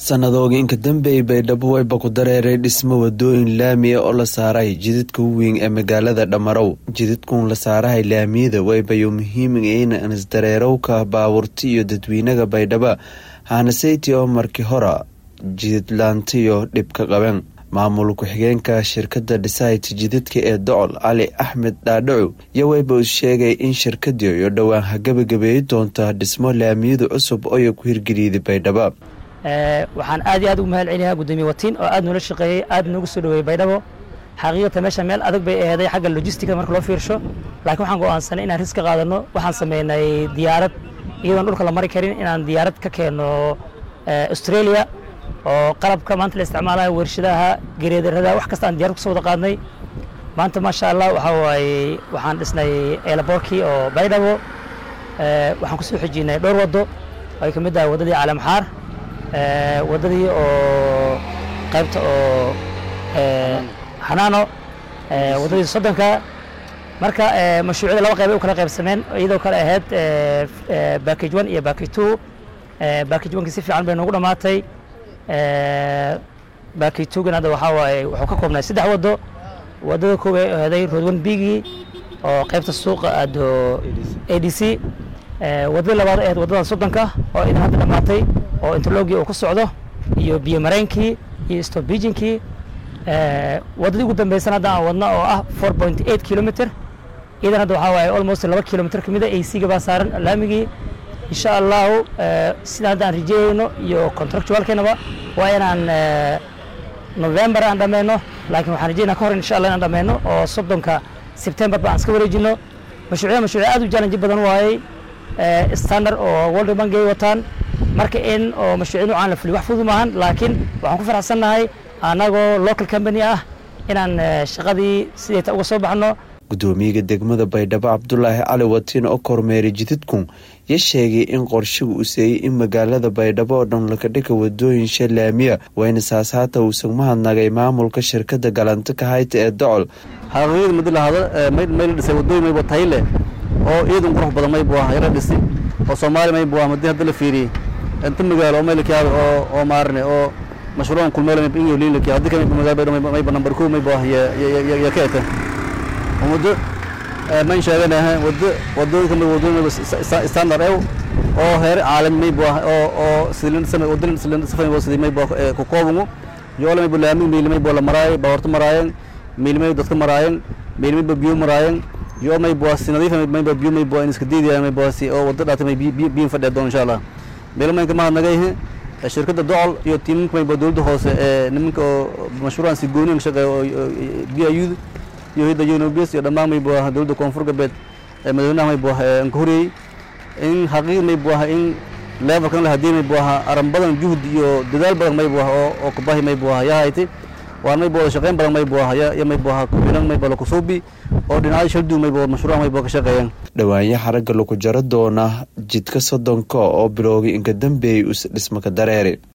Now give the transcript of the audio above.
sanadooga inka dambeeyay baydhabo wayba ku dareeray dhismo wadooyin laami ah oo la saaray jidadka weyn ee magaalada dhamarow jidadkuun la saarahay laamiyada waybayo muhiimin isdareerowka baabuurta iyo dadweynaga baydhaba haanaseyti oo markii hora jidadlaantiyo dhibka qaben maamul ku-xigeenka shirkada dhisayt jidadka ee docol cali axmed dhaadhaco iyo wayba u sheegay in shirkadii iyo dhowaan hagabagabeeyi doonta dhismo laamiyada cusub oyo ku hirgeliyday baydhaba waxaan aad iyo aad ugu mahad celinayaa gudoomiye watiin oo aad noola shaqeeyey aad noogu soo dhaweeyey baydhabo xaqiiqata meesha meel adag bay aheeday xagga logistica marka loo fiirsho laakiin waxaan go'aansanay inaan riska qaadano waxaan sameynay diyaarad iyadoon dhulka la mari karin inaan diyaarad ka keeno australia oo qalabka maanta la isticmaalayo warshadaha gereedarada wax kasta aan diyarad kusoo wada qaadnay maanta maasha allah waxaa waaye waxaan dhisnay eelaboorkii oo baydhabo waxaan kusoo xijinay dhowr waddo ay ka mid tahay waddadii caalamxaar waddadii oo qaybta oo xanaano waddadii soddonka marka mashruucyada laba qayb ay u kala qaybsameen iyadoo kale ahayd backage one iyo backage two backage one-kii si fiican bay noogu dhammaatay backage two-gan hadda waxaa waaye wuxuu ka koobnay saddex waddo waddada koob ay aheeday road one bigii oo qaybta suuqa aado a d c waddadii labaad ahayd waddadan soddonka oo idan hadda dhammaatay oo interlogii uu ku socdo iyo biyo mareynkii iyo stobijinkii waddadii ugu dambaysan hadda aan wadna oo ah four point eight kilometer idan hadda waxaa waaye almost laba kilometer kamid a a c-ga baa saaran laamigii insha allahu sida hadda aan rajeeyeyno iyo contractualkeenaba waa inaan november aan dhammayno laakiin waxaan rajeynaa ka hor insha allah inaan dhammayno oo soddonka september ba aan iska wareejino mashruucyada mashruucya aad u challenge badan waayey standard oo world bank ay wataan marka in oo mashruucya nuucaan la fuliyo wax fudud maahan laakiin waxaan ku faraxsannahay annagoo local company ah inaan shaqadii sidayta uga soo baxno gudoomiyaga degmada baydhabo cabdulaahi cali watiin oo kormeeray jidadku ya sheegay in qorshigu uu seeyey in magaalada baydhabo oo dhan lakadhika wadooyin shalaamiya wayna saas haata uusan mahadnagay maamulka shirkada galanta kahayta ee docol xaqiiqada madi lahada mayla dhisay wadooyin mayba tayle oo ciidan qurux badan maybu ah yara dhisi oo soomaali maybu ah madi hadda la fiiriyey inta magaalo oo maylakaada oo oo maarne oo mashruucan kulmeelo mayba inyo liinlaki haddi ka mayba magaalo baydhabo mayba nambar kow maybu ah ya ka eta muddo mayn sheeganaha wado wadooyinka may wadooyin standard ew oo heer caalami maybu ah oo oo silin sama wadin silin safay wasidi maybu ku koobungu yoole maybu laami miili maybu la maraay baawarta maraayeen miili maybu dadka maraayeen miili maybu biyo maraayeen yo maybu si nadiif maybu biyo maybu in iska diidaya maybu si oo wado dhaatay may biyo fadhiya doon insha Allah meelo maynka mahadnagayhe shirkadda docol iyo tiiminka maybu dowladda hoose ee nimanka oo mashruucan si gooni ka shaqeeya oo biyo iyo hidda unobs iyo dhammaan maybu ah dowladda koonfur galbeed ee madaxweynaha maybu ah aan ka horeeyey in xaqiiq maybu ah in levelkan la hadii maybu ah aran badan juhd iyo dadaal badan maybu ah oo oo kubahi maybu ah yaa hayti waan maybu wada shaqeyn badan maybu ah ya maybu ah kubilan maybu la kusuubi oo dhinacyo shaldu maybu mashruuc maybu ka shaqeeyaan dhawaanya xaragga lagu jaro doona jidka soddonka oo bilowgay inka dambeeyay us dhismaka dareere